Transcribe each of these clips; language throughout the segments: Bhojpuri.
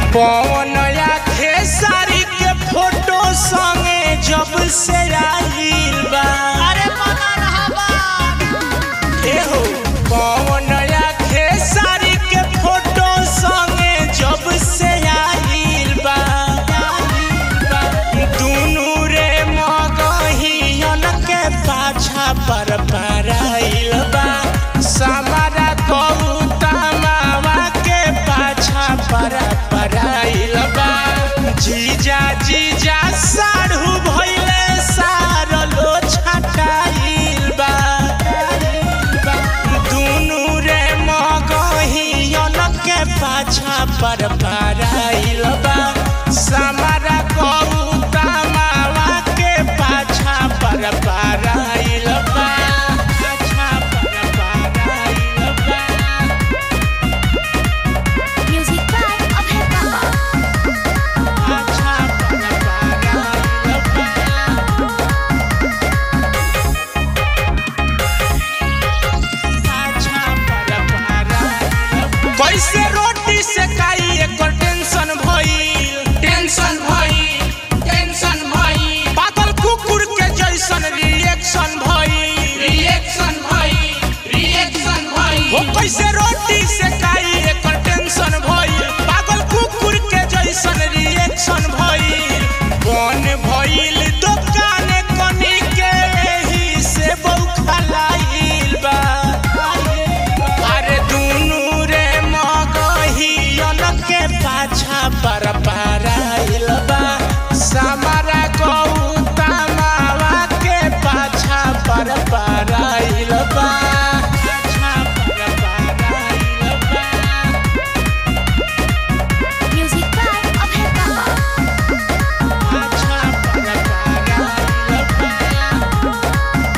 पवन या खेसारी के फोटो संगे जब से आइल बा अरे बना रहा बा एहो पवन या खेसारी के फोटो संगे जब से आइल बा दुनू रे मगहियन के पाछा पर पराइल बा समारा कौतमावा के पाछा पर पराइल बा जीजा जीजा साढ़ू भइले सारलो छटाइल बा दुनू रे मगहियन के पाछा पर पराइल बा समारा कौतमावा के पाछा पर पराइल बा पाछा पर पराइल बा म्यूजिक बाय अभय बाबा पाछा पर पराइल बा कैसे रोटी से काई एकर टेंशन भइल टेंशन भइल टेंशन भइल पागल कुकुर के जैसन रिएक्शन भइल रिएक्शन भइल रिएक्शन भइल हो कैसे रोटी से काई एकर टेंशन भइल पागल कुकुर के जैसन रिएक्शन भइल कौन भइल दुकान कनी के एही से बौखलाइल बा अरे दुनू रे मगहियन के पाछा पर पराइल बा समारा गौतमावा के पाछा पर पराइल बा पाछा पर पराइल बा म्यूजिक बाय अभय बाबा पाछा पर पराइल बा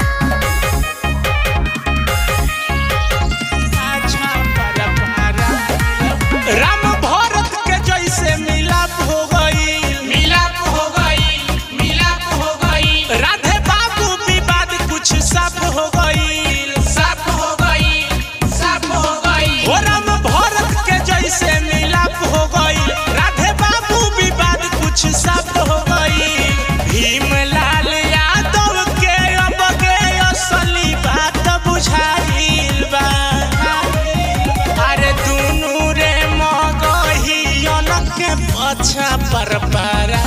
पाछा पर पराइल बा। राम भरत के जैसे मिलाप हो गई मिलाप हो गई मिलाप हो गई राधे बाबू विवाद कुछ साफ हो गई साफ हो गई साफ हो गई हो राम भरत के जैसे मिलाप हो गई राधे बाबू विवाद कुछ साफ हो गई भीमलाल यादव के अब के असली बात बुझाइल बा अरे दुनू रे मगहियन के पछा पर परा